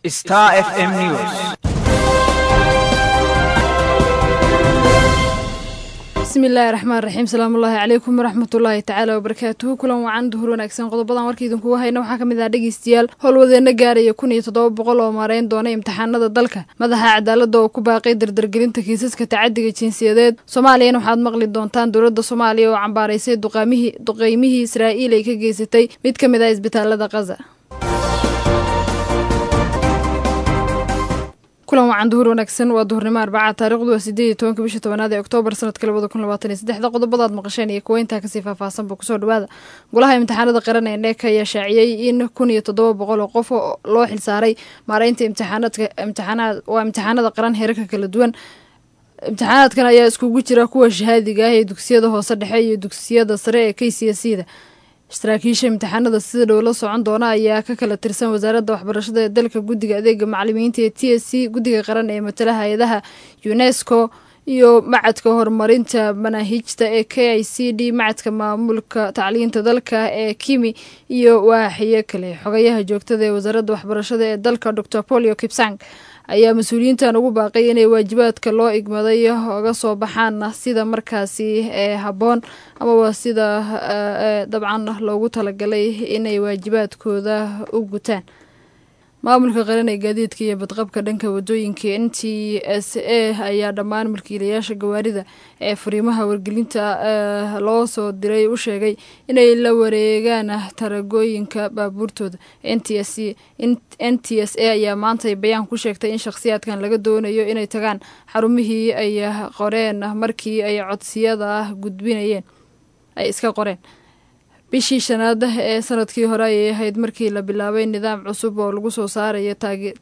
Star FM News. bismillaahi raxmaan raxiim salaamullaahi calaykum waraxmatullaahi tacaala wabarakaatuhu kulan wacan duhur wanaagsan qodobadan warka idinkugu hayna waxaa ka mid ah dhegeystayaal howlwadeena gaaraya kun iyo toddoba boqol oo maareyn doona imtixaanada dalka madaxa cadaaladda oo ku baaqay dardargelinta kiisaska tacadiga jinsiyadeed soomaaliyana waxaad maqli doontaan dowladda soomaaliya oo cambaaraysay duqeymihii israa'iil ay ka geysatay mid ka mid ah isbitaalada kaza kulan wacan duhur wanaagsan waa duhurnimo arbaca taarikhdu waa sideed iyo tobanka bisha tobanaad ee oktoobar sanadka labada kun labaatan iyo saddexda qodobadaad maqasheen iyo kuwa intaa kasii faahfaahsanba kusoo dhawaada golaha imtixaanada qaran ee neeka ayaa shaaciyey in kun iyo toddoba boqol oo qof loo xilsaaray maareynta imtixaanaadka imtixaanaad waa imtixaanada qaran heerarka kala duwan imtixaanaadkan ayaa iskugu jira kuwa shahaadiga ah ee dugsiyada hoose dhexe iyo dugsiyada sare ee k c s da saraakiisha imtixaanada sida dhow la socon doona ayaa ka kala tirsan wasaaradda waxbarashada ee dalka guddiga adeega macalimiinta ee t s c guddiga qaran ee matala hay-adaha unesco iyo macadka horumarinta manaahijta ee k i c d macadka maamulka tacliinta dalka ee kimi iyo waaxiyo kale xogayaha joogtada ee wasaaradda waxbarashada ee dalka dor polio kipsang ayaa mas-uuliyiintan ugu baaqay inay waajibaadka loo igmaday oga soo baxaan sida markaasi ee habboon amaba sida dabcan loogu talagalay inay waajibaadkooda u gutaan maamulka qaran ee gaadiidka iyo badqabka dhanka wadooyinka n t s a ayaa dhammaan mulkiilayaasha gawaarida ee fariimaha wargelinta loo soo diray u sheegay inay la wareegaan taragooyinka baabuurtooda n t s a ayaa maanta bayaan ku sheegtay in shakhsiyaadkan laga doonayo inay tagaan xarumihii ay qoreen markii ay codsiyada gudbinayeen ay iska qoreen bishii shanaad ee sanadkii hore ayay ahayd markii la bilaabay nidaam cusub oo lagu soo saarayo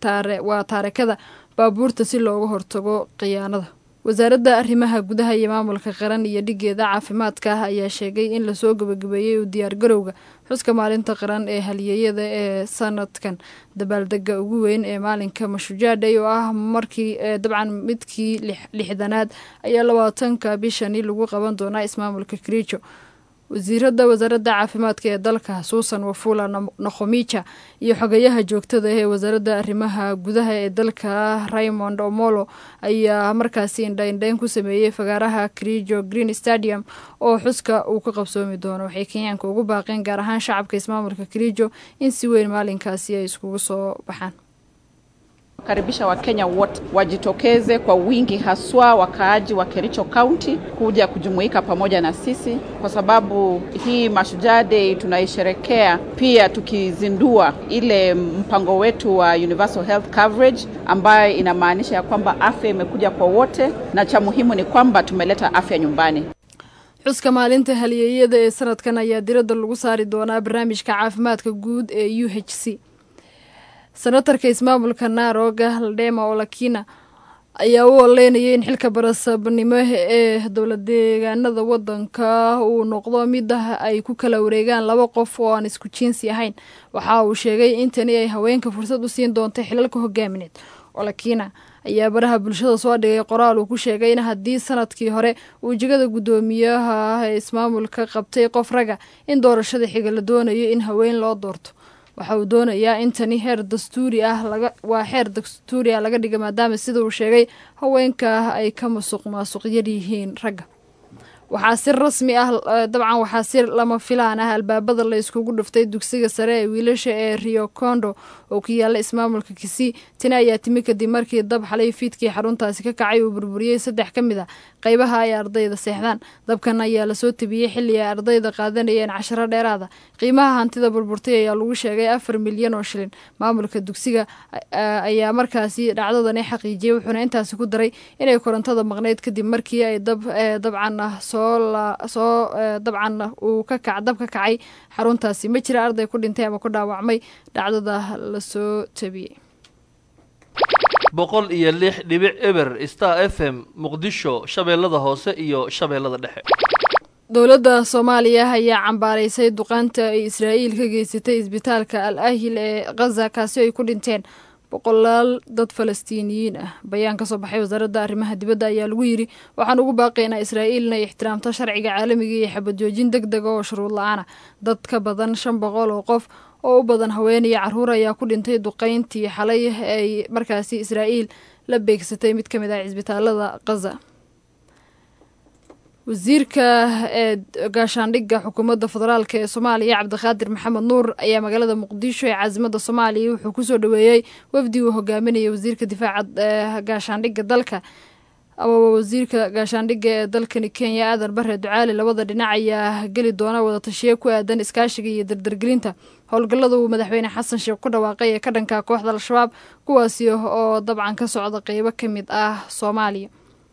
waa taarekada baabuurta si looga hortago khiyaanada wasaaradda arrimaha gudaha iyo maamulka qaran iyo dhigeeda caafimaadka ayaa sheegay in lasoo gabagabeeyey u diyaargarowga xuska maalinta qaran ee halyeeyada ee sanadkan dabaaldega ugu weyn ee maalinka mashujaadhay oo ah markii dabcan midkii lixdanaad ayaa labaatanka bishani lagu qaban doonaa ismaamulka kerijo wasiiradda wasaaradda caafimaadka ee dalka suusan wafula nokhomija iyo xogayaha joogtada ee wasaaradda arrimaha gudaha ee dalka raymond omolo ayaa markaasi indhaindhayn ku sameeyey fagaaraha kerijo green stadium oo xuska uu ka qabsoomi doono waxay kenyaanka ugu baaqeen gaar ahaan shacabka ismaamulka kerijo in si weyn maalinkaasi ay iskugu soo baxaan karibisha Wakenya wote wajitokeze kwa wingi, haswa wakaaji wa Kericho County kuja kujumuika pamoja na sisi, kwa sababu hii Mashujaa Day tunaisherekea pia tukizindua ile mpango wetu wa universal health coverage, ambayo inamaanisha ya kwamba afya imekuja kwa wote, na cha muhimu ni kwamba tumeleta afya nyumbani. xuska maalinta halyeeyada ee sanadkan ayaa diradda lagu saari doonaa barnaamijka caafimaadka guud ee u h c senatarka ismaamulka naaroga haldheema olakina ayaa u oleynayay in xilka barasaabnimo ee dowlad deegaanada wadanka uu noqdo mid ay ku kala wareegaan laba qof oo aan isku jiinsi ahayn waxa uu sheegay in tani ay haweenka fursad u siin doonta xilalka hogaamineed olakina ayaa baraha bulshada soo dhigay qoraal uu ku sheegay in haddii sanadkii hore uu jegada guddoomiyaha ee ismaamulka qabtay qof raga in doorashada xiga la doonayo in haween loo doorto waxa uu doonayaa in tani heer dastuuri ah waa xeer dastuuri ah laga dhiga maadaama sida uu sheegay haweenka ay ka masuq maasuq yar yihiin ragga waxaa si rasmi ah dabcan waxaa si lama filaan ah albaabada la iskugu dhuftay dugsiga sare ee wiilasha ee rio condo oo ku yaala ismaamulka kisii tani ayaa timi kadib markii dab xalay fiidkii xaruntaasi ka kacay uu burburiyey saddex ka mid a qaybaha ay ardayda seexdaan dabkan ayaa lasoo tabiyey xilli ay ardayda qaadanayeen casharo dheeraada qiimaha hantida burburtay ayaa lagu sheegay afar milyan oo shilin maamulka dugsiga ayaa markaasi dhacdadani xaqiijiyey wuxuuna intaasi ku daray inay korontada maqnayd kadib markii ay dab dabcan soo dabcan uu ka kac dab ka kacay xaruntaasi ma jira arday ku dhintay ama ku dhaawacmay dhacdada lasoo tabiyey boqol iyo lix dhibic eber star f m muqdisho shabeellada hoose iyo shabeellada dhexe dowladda soomaaliya ayaa cambaaraysay duqaanta ay israa'iil ka geysatay isbitaalka al ahil ee khaza kaasi ay ku dhinteen boqolaal dad falastiiniyiin ah bayaan ka soo baxay wasaaradda arrimaha dibadda ayaa lagu yidhi waxaan ugu baaqaynaa israa'iil inay ixtiraamto sharciga caalamiga iyo xabad joojin deg dega oo shuruud la-aan ah dad ka badan shan boqol oo qof oo u badan haween iyo caruur ayaa ku dhintay duqeyntii xalay ay markaasi israa'iil la beegsatay mid ka mid ah cisbitaalada khaza wasiirka ee gaashaandhigga xukuumadda federaalk ee soomaaliya cabdiqaadir maxamed nuur ayaa magaalada muqdisho ee caasimada soomaaliya wuxuu kusoo dhaweeyey wafdi uu hogaaminaya wasiirka difaaca gaashaandhigga dalka amaba wasiirka gaashaandhigga ee dalkani kenya aadan bare ducaali labada dhinac ayaa geli doona wadatashiye ku aadan iskaashiga iyo dardargelinta howlgallada uu madaxweyne xasan sheekh ku dhawaaqay ee ka dhanka kooxda al-shabaab kuwaasi oo dabcan ka socda qeybo ka mid ah soomaaliya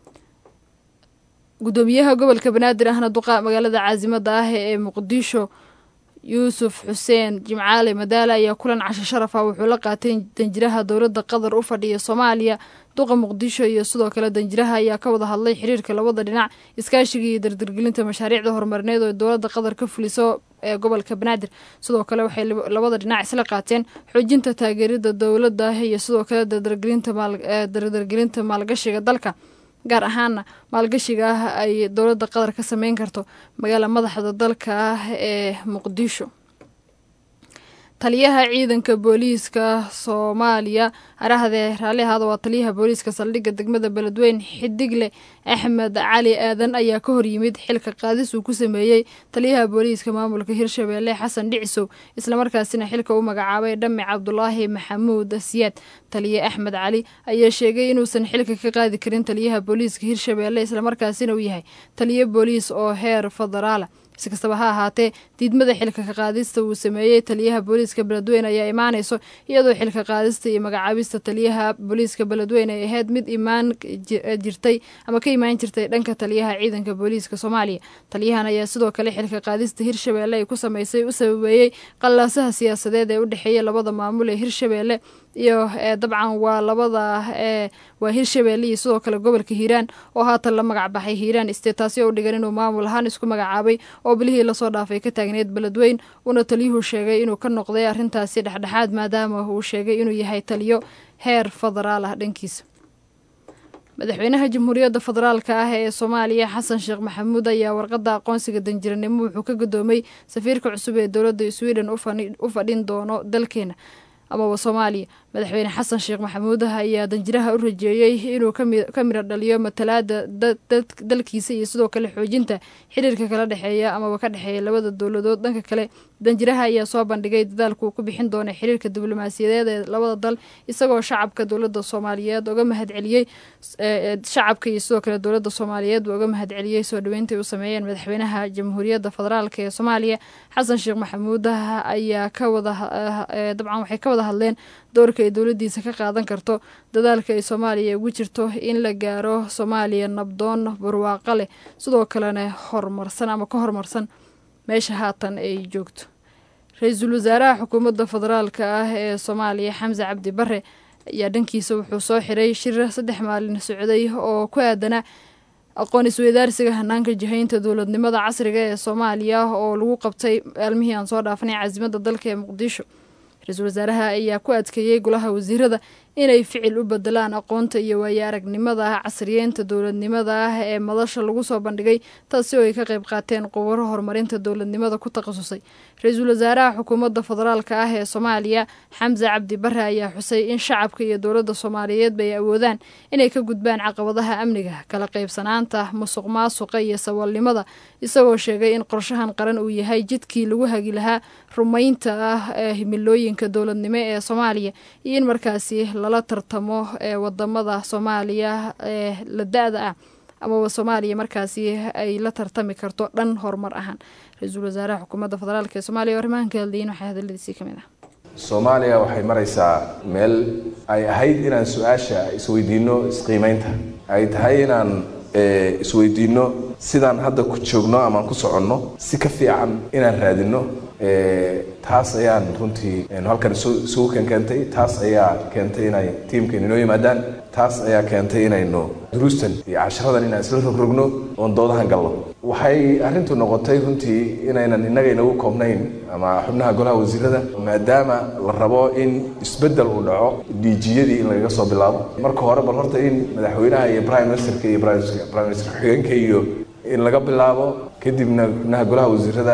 gudoomiyaha gobolka banaadir ahna duqa magaalada caasimada ah ee muqdisho yuusuf xuseen jimcaale madaale ayaa kulan casho sharaf ah wuxuu la qaatay danjiraha dowladda qatar u fadhiya soomaaliya duqa muqdisho iyo sidoo kale danjiraha ayaa ka wada hadlay xiriirka labada dhinac iskaashiga iyo dardargelinta mashaariicda horumarineed oo dowladda qatar ka fuliso ee gobolka banaadir sidoo kale waxay labada dhinac isla qaateen xoojinta taageerida dowladda iyo sidoo kale dardargelinta maalgashiga dalka gaar ahaana maalgashiga ah ay dowladda qatar ka sameyn karto magaala madaxda dalka ah ee muqdisho taliyaha ciidanka booliiska soomaaliya arahdee raalli ahaada waa taliyaha booliiska saldhigga degmada beledweyn xidigle axmed cali aadan ayaa ka horyimid xilka qaadis uu ku sameeyey taliyaha booliiska maamulka hirshabeelle xasan dhicisow islamarkaasina xilka u magacaabay dhami cabdulaahi maxamuud siyaad taliye axmed cali ayaa sheegay inuusan xilka ka qaadi karin taliyaha booliiska hirshabeelle islamarkaasina uu yahay taliye booliis oo heer federaala si kastaba ha ahaatee diidmada xilka ka qaadista uu sameeyey taliyaha booliiska beledweyne ayaa imaanayso iyadoo xilka qaadista iyo magacaabista taliyaha booliiska beledweyne ay ahayd mid imaan jirtay ama ka imaan jirtay dhanka taliyaha ciidanka booliiska soomaaliya taliyahan ayaa sidoo kale xilka qaadista hirshabeelle ay ku sameysay u sababeeyey qallaasaha siyaasadeed ee u dhexeeya labada maamul ee hirshabeelle iyo dabcan waa labada waa hirshabeelle iyo sidoo kale gobolka hiiraan oo haatan la magac baxay hiiraan state taasi oo u dhigan inuu maamul ahaan isku magacaabay oo bilihii lasoo dhaafay ka taagneed beledweyn uuna taliyuhu sheegay inuu ka noqday arrintaasi dhexdhexaad maadaama uu sheegay inuu yahay taliyo heer federaal ah dhankiisa madaxweynaha jamhuuriyadda federaalka ah ee soomaaliya xasan sheekh maxamuud ayaa warqadda aqoonsiga danjiranimo wuxuu ka gudoomay safiirka cusub ee dowladda sweden u fadhin doono dalkeena amaba soomaaliya madaxweyne xasan sheekh maxamuud ayaa danjiraha u rajeeyey inuu ka midho dhaliyo matalaada dalkiisa iyo sidoo kale xoojinta xiriirka kala dhexeeya amaba ka dhexeeya labada dowladood dhanka kale danjiraha ayaa soo bandhigay dadaalku uu ku bixin doona xiriirka diblomaasiyadeed ee labada dal isagoo shacabka dowladda soomaaliyeed uga mahadceliyey shacabka iyo sidoo kale dowladda soomaaliyeed uga mahadceliyey soo dhaweyntai u sameeyeen madaxweynaha jamhuuriyadda federaalk ee soomaaliya xasan sheekh maxamuud ayaa ka wada dabcan waxay ka wada hadleen doorka ay dowladdiisa ka qaadan karto dadaalka ay soomaaliya ugu jirto in la gaaro soomaaliya nabdoon barwaaqo leh sidoo kalena horumarsan ama ka horumarsan meesha haatan ay joogto ra-iisul wasaaraha xukuumadda federaalka ah ee soomaaliya xamse cabdi bare ayaa dhankiisa wuxuu soo xiray shir saddex maalin socday oo ku aadana aqoon isweydaarsiga hanaanka jihaynta dowladnimada casriga ee soomaaliya oo lagu qabtay maalmihii aan soo dhaafanay caasimada dalka ee muqdisho ra-iisul wasaaraha ayaa ku adkeeyey golaha wasiirada inay ficil u bedelaan aqoonta iyo waayo aragnimada casriyeynta dowladnimada ah ee madasha lagu soo bandhigay taasi oo ay ka qayb qaateen qubaro horumarinta dowladnimada ku takhasusay ra-iisul wasaaraha xukuumadda federaalka ah ee soomaaliya xamse cabdi bare ayaa xusay in shacabka iyo dowladda soomaaliyeedba ay awoodaan inay ka gudbaan caqabadaha amniga kala qaybsanaanta musuq maasuqa iyo saboolnimada isagoo sheegay in qorshahan qaran uu yahay jidkii lagu hagi lahaa rumaynta ah ee himilooyinka dowladnimo ee soomaaliya iyo in markaasi lala tartamo ee wadamada soomaaliya ee la da-da ah amaba soomaaliya markaasi ay la tartami karto dhan horumar ahaan ra-iisul wasaaraha xukuumadda federaalk ee soomaliya o arrimahan ka hadlayin waxaa hadaladiisii ka mid ah soomaaliya waxay maraysaa meel ay ahayd inaan su-aasha isweydiino isqiimeynta ay tahay inaan isweydiino sidaan hadda ku joogno amaan ku soconno si ka fiican inaan raadino taas ayaan runtii halkan isugu kenkeentay taas ayaa keentay inay tiimkeenu inoo yimaadaan taas ayaa keentay inaynu duruustan iyo casharadan inaan isla rogrogno oon doodahan galno waxay arrintu noqotay runtii inaynan innaga inagu koobnayn ama xubnaha golaha wasiirada maadaama la rabo in isbeddel uu dhaco dhiijiyadii in lagaga soo bilaabo marka hore bal horta in madaxweynaha iyo prime ministerka iyo prime minister ku-xigeenka iyo in laga bilaabo kadibna xubnaha golaha wasiirada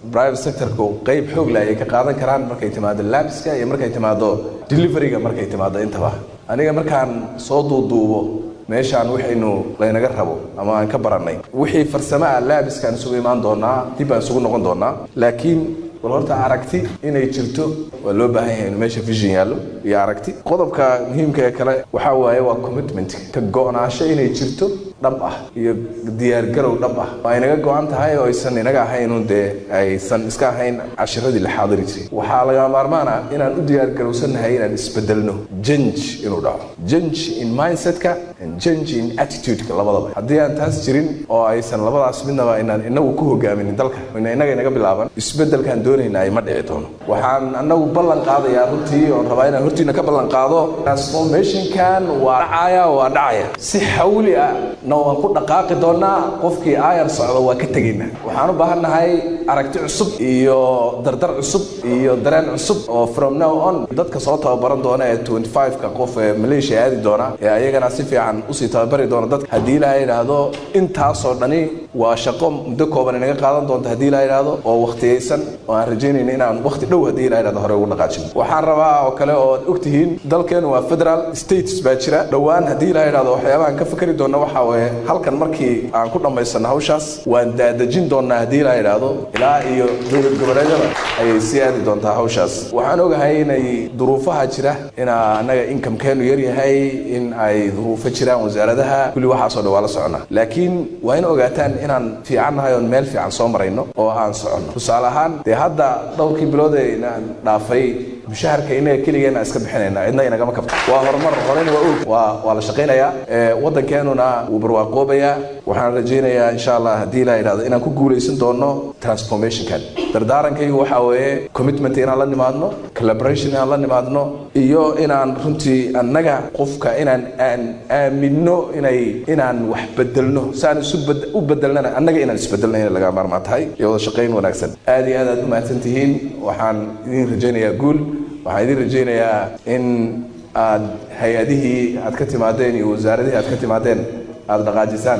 private sectorku qeyb xoog leh ayay ka qaadan karaan markay timaado labiska iyo markay timaado deliveryga markay timaado intaba aniga markaan soo duuduubo meeshaan waxaynu laynaga rabo ama aan ka barannay wixii farsamo ah laabiskaan isugu imaan doonaa dib baan isugu noqon doonaa laakiin bal horta aragti inay jirto waa loo baahan yahay inu meesha vision yaallo iyo aragti qodobka muhiimka ee kale waxaa waaye waa commitment ka go-naansho inay jirto dhab ah iyo diyaargarow dhab ah oo ay naga go-an tahay oo aysan inaga ahaynun dee aysan iska ahayn cashiradii la xaadiri jiray waxaa laga maarmaan ah inaan u diyaargarowsannahay inaan isbedelno jange inuu dhaco jange in mindsetka and jange in attitudeka labadaba haddii aan taas jirin oo aysan labadaas midnaba inaan inagu ku hogaaminin dalka ina inaga inaga bilaaban isbedelkaan doonayna ay ma dhici doono waxaan anagu ballan qaadayaa runtii oon rabaa inaan hortiina ka ballan qaado transformationkan waa dhacaya waa dhacaya si xawli ah na waan ku dhaqaaqi doonaa qofkii aayar socdo waa ka tegaynaa waxaan u baahannahay aragti cusub iyo dardar cusub iyo dareen cusub oo from now on dadka soo tababaran doona ee 25ka qof ee malaysia aadi doona ee ayagana si fiican usii tababari doona dadka haddii ilaaha yidhaahdo intaasoo dhani waa shaqo muddo kooban inaga qaadan doonta haddii ilaaha yidhaahdo oo waqtiyaysan oo aan rajaynayna inaan waqti dhow haddii ilaaha yidhahdo hore ugu dhaqaajino waxaan rabaa oo kale oo aad ogtihiin dalkeenu waa federal states baa jira dhowaan haddii ilaaha yidhahdo waxyaabahan ka fikri doona waxaa weeye halkan markii aan ku dhammaysano hawshaas waan daadejin doonaa haddii ilaaha yidhaahdo ilaa iyo dowlad goboleedyada ayay sii aadi doontaa hawshaas waxaan ogahay inay duruufaha jira inaa annaga inkamkeenu yar yahay in ay duruufo jiraan wasaaradaha kulli waxaasoo dhan waa la soconaa laakiin waa in ogaataan inaan fiican nahay oon meel fiican soo marayno oo aan soconno tusaale ahaan dee hadda dhowrkii bilood ee inaan dhaafay mushaharka inaga keligeena iska bixinayna cidna inagama kabto waa horumar horeyna waa og waa waa la shaqaynayaa waddankeenuna wuu barwaaqoobayaa waxaan rajaynayaa insha allah haddii la yidhahdo inaan ku guulaysan doono transformationkan dardaarankaygu waxaa weeye commitment inaan la nimaadno collaboration inaan la nimaadno iyo inaan runtii annaga qofka inaan aan aaminno inay inaan wax bedelno saan isu u bedelnana annaga inaan isbedelna inay laga maarmaan tahay iyo wada shaqayn wanaagsan aad iyo aad aad u mahadsan tihiin waxaan idin rajaynayaa guul waxaan idin rajaynayaa in aad hay-adihii aad ka timaadeen iyo wasaaradihii aad ka timaadeen aada dhaqaajisaan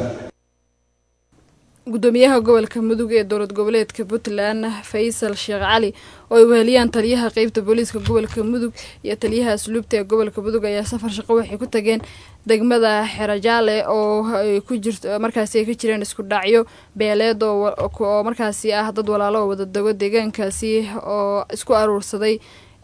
gudoomiyaha gobolka mudug ee dowlad goboleedka puntland faysal sheekh cali oo ay weheliyaan taliyaha qeybta booliiska gobolka mudug iyo taliyaha asluubta ee gobolka mudug ayaa safar shaqo waxay ku tageen degmada xerajaale oo ay ku jirto markaasi ay ka jireen isku dhacyo beeleed oo markaasi ah dad walaalo oo wada dago deegaankaasi oo isku aruursaday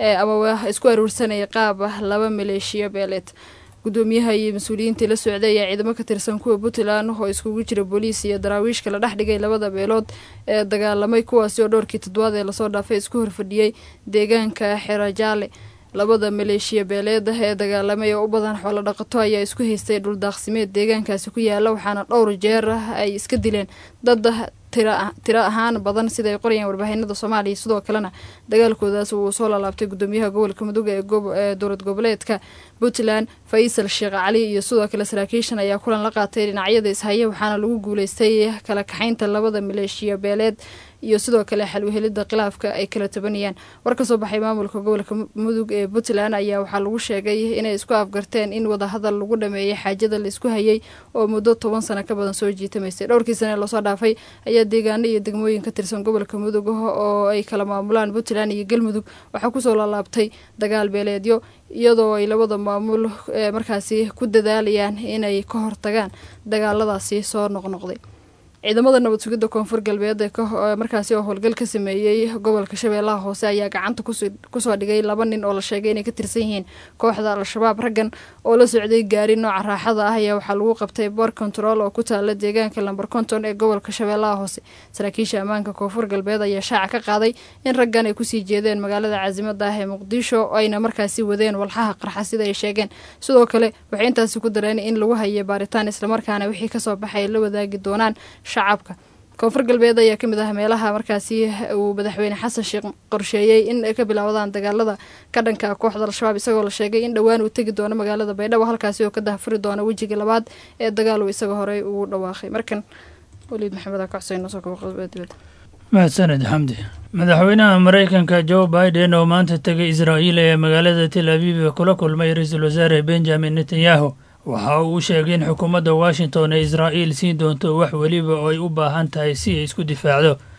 ama isku aruursanaya qaab laba maleeshiyo beeleed gudoomiyaha iyo mas-uuliyiintii la socday ayaa ciidamo ka tirsan kuwa puntland oo iskugu jira booliis iyo daraawiishka la dhex dhigay labada beelood ee dagaalamay kuwaasi oo dhowrkii toddobaad ee lasoo dhaafay isku horfadhiyey deegaanka xerajaale labada maleeshiya beeleeda ee dagaalamay oo u badan xoolo dhaqato ayaa isku haystay dhuldaaqsimeed deegaankaasi ku yaala waxaana dhowr jeer ay iska dileen dad tiro ahaan badan sida ay qorayaan warbaahinada soomaaliya sidoo kalena dagaalkoodaas uu soo laalaabtay gudoomiyaha gobolka mudug ee dowlad goboleedka puntland faysal sheekh cali iyo sidoo kale saraakiishan ayaa kulan la qaatay dhinacyada ishaya waxaana lagu guuleystay kala kaxaynta labada maleeshiya beeleed iyo sidoo kale xalwehelida khilaafka ay kala tabanayaan war ka soo baxay maamulka gobolka mudug ee puntland ayaa waxaa lagu sheegay inay isku afgarteen in wadahadal lagu dhameeyay xaajada laisku hayay oo muddo toban sano ka badan soo jiitamaysay dhowrkii sane lasoo dhaafay ayaa deegaano iyo degmooyin ka tirsan gobolka mudug oo ay kala maamulaan puntland iyo galmudug waxaa kusoo laalaabtay dagaal beeleedyo iyadoo ay labada maamul markaasi ku dadaalayaan inay ka hortagaan dagaaladaasi soo noqnoqday ciidamada nabad sugidda koonfur galbeed ee markaasi oo howlgal ka sameeyey gobolka shabeellaha hoose ayaa gacanta kusoo dhigay laba nin oo la sheegay inay ka tirsan yihiin kooxda al-shabaab raggan oo la socday gaari nooca raaxada ah ayaa waxaa lagu qabtay bor control oo ku taala deegaanka lamber konton ee gobolka shabeellaha hoose saraakiisha ammaanka koonfur galbeed ayaa shaaca ka qaaday in raggan ay kusii jeedeen magaalada caasimada ah ee muqdisho ayna markaasi wadeen walxaha qarxa sida ay sheegeen sidoo kale waxay intaasi ku dareen in lagu hayay baaritaan islamarkaana wixii kasoo baxay la wadaagi doonaan shacabka koonfur galbeed ayaa kamid ah meelaha markaasi uu madaxweyne xasan sheekh qorsheeyey in ay ka bilaawdaan dagaalada ka dhanka kooxda al-shabaab isagoo la sheegay in dhowaan uu tegi doono magaalada baydhabo halkaasi oo ka dahfuri doona wejiga labaad ee dagaal uu isaga horey ugu dhawaaqay markan waliid maxamed akacuseynosokobadibada mahadsaned xamdi madaxweynaha maraykanka joe biden oo maanta tegay israa'iil ee magaalada tel abiib kula kulmay ra-iisul wasaare benjamin netanyahu waxa uu u sheegay in xukuumadda washington ee israa'iil siin doonto wax weliba oo ay u baahan tahay si ay isku difaacdo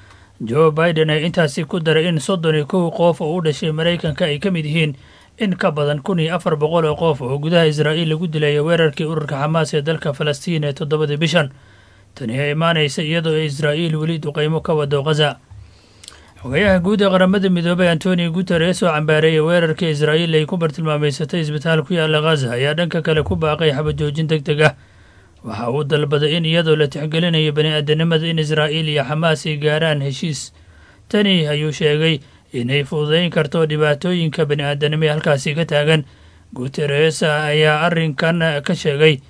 joe biden ayaa intaasi ku daray in soddon iyo kow qof oo u dhashay maraykanka ay ka mid yihiin in ka badan kun iyo afar boqol oo qof oo gudaha israa'iil lagu dilay weerarkii ururka xamaas ee dalka falastiin ee toddobadii bishan tani ayaa imaanaysa iyadoo ay israa'iil weli duqaymo ka wado khaza xogayaha guud ee qaramada midoobay antonio guteres oo cambaareeyay weerarkii israa'iil ay ku bartilmaameysatay isbitaal ku yaalla khaza ayaa dhanka kale ku baaqay xabajoojin deg deg ah waxa uu dalbaday in iyadoo la tixgelinayo bani aadanimada in israa'iil iyo xamaas ay gaaraan heshiis tani ayuu sheegay inay fududayn karto dhibaatooyinka bani aadanimo ee halkaasi ka taagan guteres ayaa arrinkan ka sheegay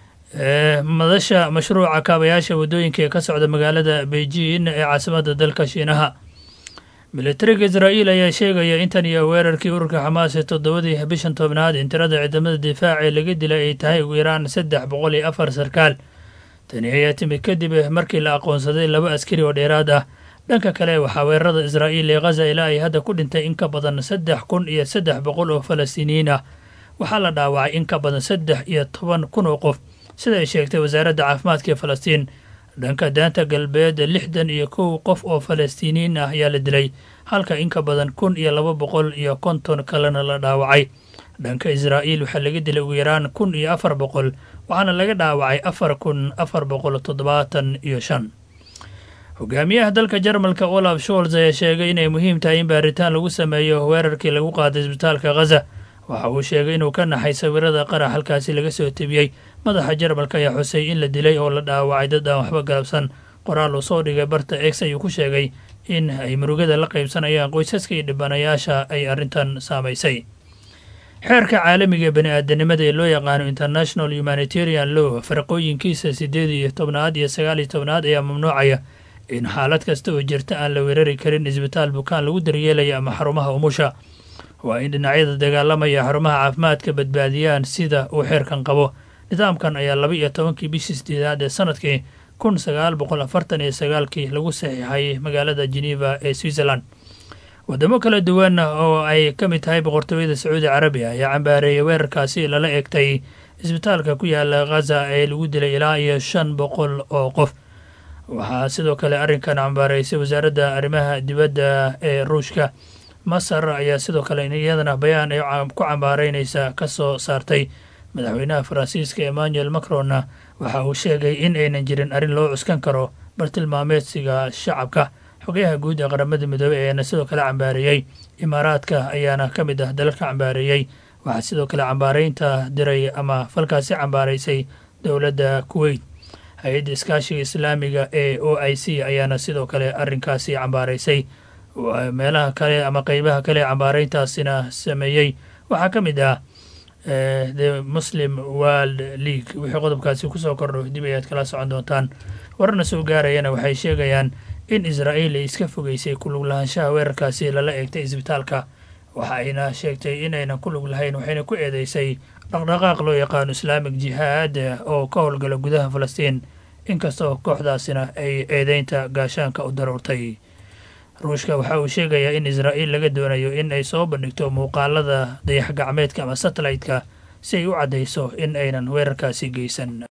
madasha mashruuca kaabayaasha waddooyinka ee ka socda magaalada beijing ee caasimadda dalka shiinaha militariga israa'iil ayaa sheegaya in tan iyo weerarkii ururka xamaas ee toddobadii bishan tobnaad in tirada ciidamada difaaca ee laga dilay ay tahay ugu yaraan saddex boqol iyo afar sarkaal tani ayaa timid kadib markii la aqoonsaday laba askari oo dheeraad ah dhanka kale waxaa weerarada israa'iil ee khaza ilaa ay hadda ku dhintay in ka badan saddex kun iyo saddex boqol oo falastiiniyiin ah waxaa la dhaawacay in ka badan saddex iyo toban kun oo qof sida ay sheegtay wasaaradda caafimaadka ee falastiin dhanka daanta galbeed lixdan iyo kow qof oo falastiiniyiin ah ayaa la dilay halka in ka badan kun iyo laba boqol iyo konton kalena la dhaawacay dhanka israa'iil waxaa laga dilay ugu yaraan kun iyo afar boqol waxaana laga dhaawacay afar kun afar boqol toddobaatan iyo shan hogaamiyaha dalka jarmalka olaf sholz ayaa sheegay inay muhiim tahay in baaritaan lagu sameeyo weerarkii lagu qaaday isbitaalka khaza waxa uu sheegay inuu ka naxay sawirada qarax halkaasi laga soo tebiyey madaxa jarmalka ayaa xusay in la dilay oo la dhaawacay dad aan waxba galabsan qoraal uu soo dhigay barta ex ayuu ku sheegay in ay murugada la qaybsanayaan qoysaska iyo dhibanayaasha ay arrintan saamaysay xeerka caalamiga ee bani aadanimada ee loo yaqaano international humanitarian law faraqooyinkiisa siddeed iyo tobnaad iyo sagaal iyo tobnaad ayaa mamnuucaya in xaalad kasta oo jirta aan la weerari karin isbitaal bukaan lagu daryeelaya ama xarumaha umusha waa in dhinacyada dagaalamaya xarumaha caafimaadka badbaadiyaan sida uu xeerkan qabo nidaamkan ayaa laba iyo tobankii bishii sideedaad ee sanadkii kun sagaal boqol afartan iyo sagaalkii lagu saxiixay magaalada geneva ee switzerland wadamo kala duwan oo ay ka mid tahay boqortooyada sacuudi carabiya ayaa cambaareeyay weerarkaasi lala eegtay isbitaalka ku yaala khaza ee lagu dilay ilaa iyo shan boqol oo qof waxaa sidoo kale arrinkan cambaareysay wasaaradda arrimaha dibadda ee ruushka masar ayaa sidoo kale iyadana bayaan ay ku cambaareynaysa ka soo saartay madaxweynaha faransiiska emmanuel macronna waxa uu sheegay in aynan jirin arrin loo cuskan karo bartilmaameedsiga shacabka xogayaha guud ee qaramada midoobey ayaana sidoo kale cambaareeyey imaaraadka ayaana ka mid ah dalalka cambaareeyey waxaa sidoo kale cambaareynta diray ama falkaasi cambaaraysay dowladda kuweyt hay-adda iskaashiga islaamiga ee o i c ayaana sidoo kale arrinkaasi cambaaraysay meelaha kale ama qeybaha kale ee cambaareyntaasina sameeyey waxaa ka mid ah the muslim world league wixii qodobkaasi kusoo kordho dib ayaad kala socon doontaan wararna soo gaarayana waxay sheegayaan in israa'iil ay iska fogeysay ku lug lahaanshaha weerarkaasi lala eegtay isbitaalka waxa ayna sheegtay inaynan ku lug lahayn waxayna ku eedeysay dhaqdhaqaaq loo yaqaano islaamic jihaad oo ka howlgala gudaha falastiin inkastoo kooxdaasina ay eedeynta gaashaanka u daruurtay ruushka waxa uu sheegayaa in israa'iil laga doonayo in ay soo bandhigto muuqaalada dayax gacmeedka ama satellite-ka si ay u caddayso in aynan weerarkaasi geysan